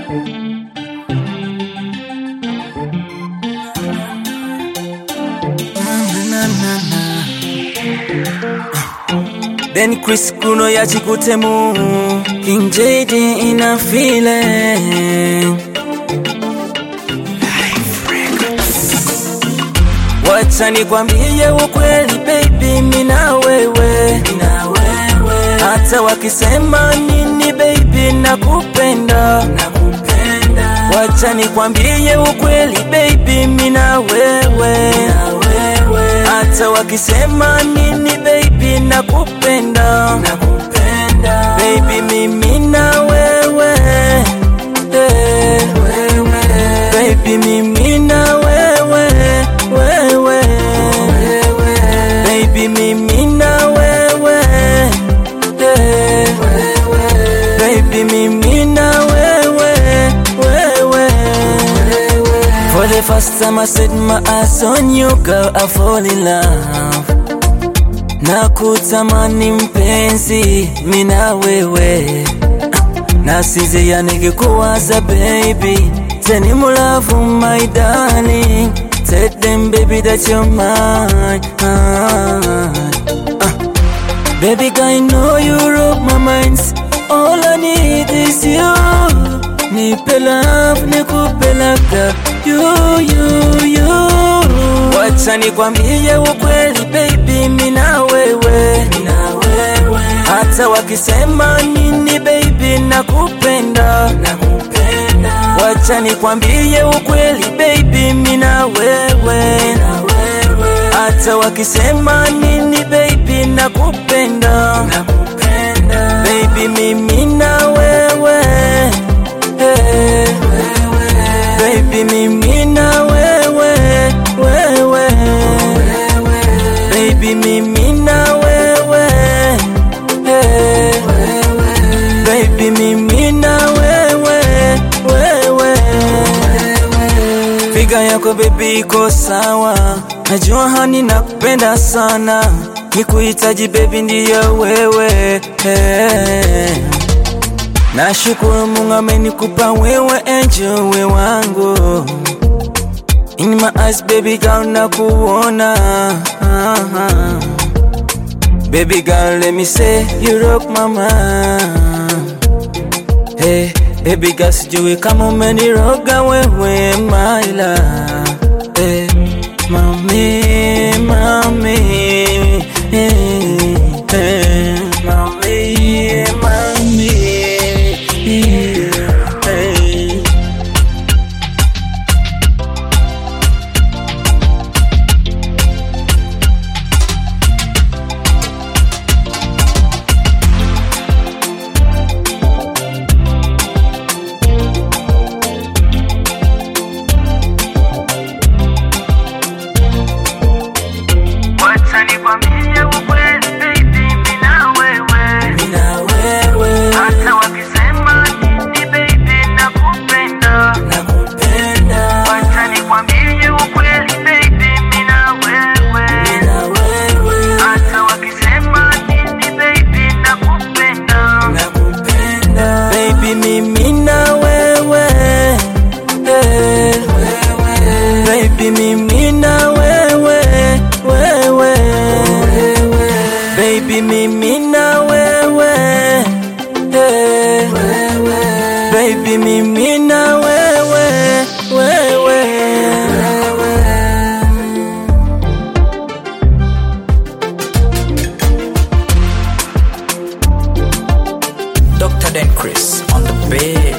Then Chris Kuno ya chikutemu King JD ina feeling Wacha nikwambie ukweli baby mina wewe Hata wakisema nini baby nakupenda Wacha nikwambie ukweli baby mina wewe Hata wakisema nini baby nakupenda Baby mimi na wewe eh. Baby mimi na wewe wewe Baby mimi na wewe eh. Baby mimi na wewe wewe For the first time I set my eyes on you girl I fall in love na kutamani mpenzi mina wewe na size yanigekuwaza baby teni mulavu my darling tell them baby that you're mine ah, ah. baby girl I know you rock my mind all I need is you nipe love nikupeleka you you you Wacha nikwambie ukweli baby mina wewe hata wakisema nini baby nakupenda Wacha nikwambie ukweli baby mina wewe hata wakisema nini baby nakupenda baby mimi na wewe eh. baby mimi na wewe wewe baby mimi na wewe eh. baby mimi na wewe wewe figa yako baby iko sawa najua hani nakupenda sana nikuhitaji baby ndiyo wewe eh. Nashukuru Mungu amenikupa wewe angel we wangu In my eyes baby girl nakuona Baby girl let me say you rock my mind Hey baby girl sijui kama umeniroga wewe my love Hey mami mami hey, hey, mami mami hey. Wacha nikwambie ukweli baby, mimi na wewe. Mina wewe Hata wakisema nini baby, nakupenda. nakupenda Wacha nikwambie ukweli baby, mimi na wewe. Mina wewe Hata wakisema nini baby, nakupenda. nakupenda baby mimi na wewe eh. baby mimi na wewe wewe baby mimi na wewe eh. baby mimi na wewe wewe Dr. Dan Chris on the bed.